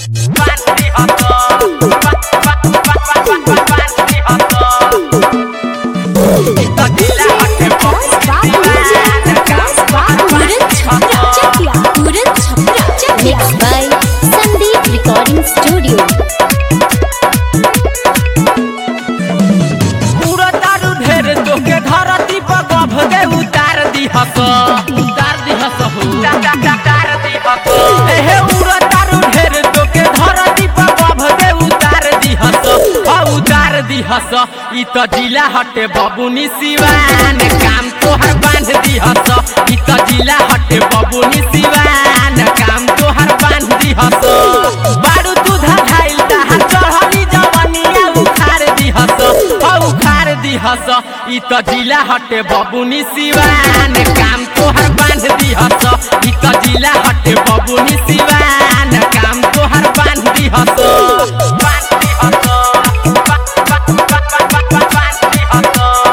Mixed by Sandeep Recording Studio. पूरा दारू ढेर तोके धरती पर गभ दे उतार दिहस उतार दिहस हो उतार दिहस एहे पूरा दारू ढेर तोके धरती पर गभ दे उतार दिहस आ उतार दिहस ई त जिला हटे बबुनी सिवान काम तोहर बांध दिहस ई त जिला हटे बबुनी सिवान काम तोहर बांध दिहस बारू दूधा खाइल तहार चढ़ली जवनिया उखार दिहस औ उखार दिहस ई त जिला हटे बबुनी सिवान काम तोहर बांध दिहस ई त जिला हटे बबुनी सिवान काम तोहर बांध दिहस बांध दिहस बांध दिहस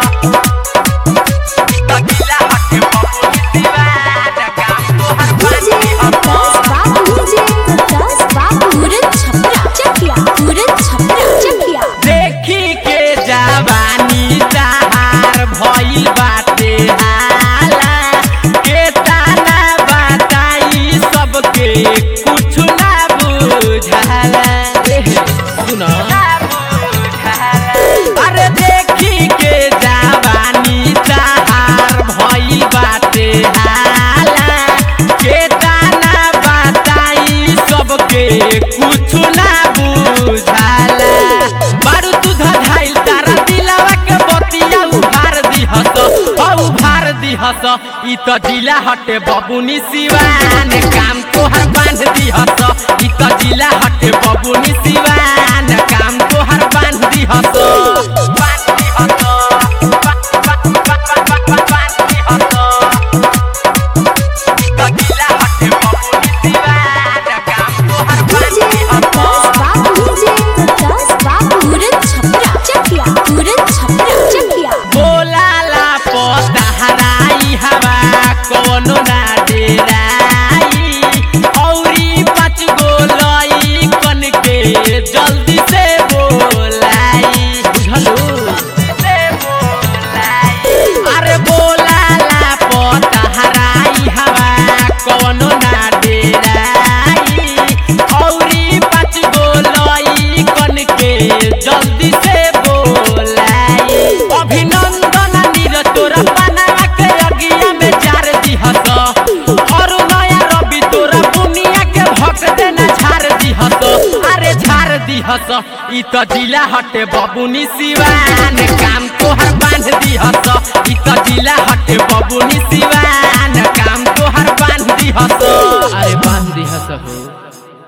ई त जिला हटे बबुनी सिवान काम तोहर बांध दिहस देखी के जवानी जहार भइल बाटे हाला के ताना बताई सबके कुछ ना बुझाला ए, सुन अरे देखी के जवानी जहार भइल बाटे हाला के ताना बताई सबके कुछ ना बुझाला बारू दूध धाइल तारा दिलावा के बतिया उभार दिहस औ उभार दिहस ई त जिला हटे बबुनी सिवान काम तोहर बांध दिहस ई त जिला हटे बबुनी सिवान काम तोहर बांध दिहस बांध दिहस बांध दिहस ई त जिला हटे बबुनी सिवान काम तोहर बांध दिहस बोलाला पतहराई हवा कोनो ना डेराई औरी पाँच गो लई कन के जल्दी से बोलाई बुझलू से बोलाई अरे बोलाला पतहराई हवा कोनो ना डेराई औरी पाँच गो लई कन के जल्दी से बोलाई अभिनंदन नीरज तोरा बनावा के अगिया में जार दिहस और नया रवि तोरा बुनिया के भक देना झार दिहस अरे झार दिहस ई त जिला हटे बबुनी सिवान काम तोहर बांध दिहस ई त जिला हटे बबुनी सिवान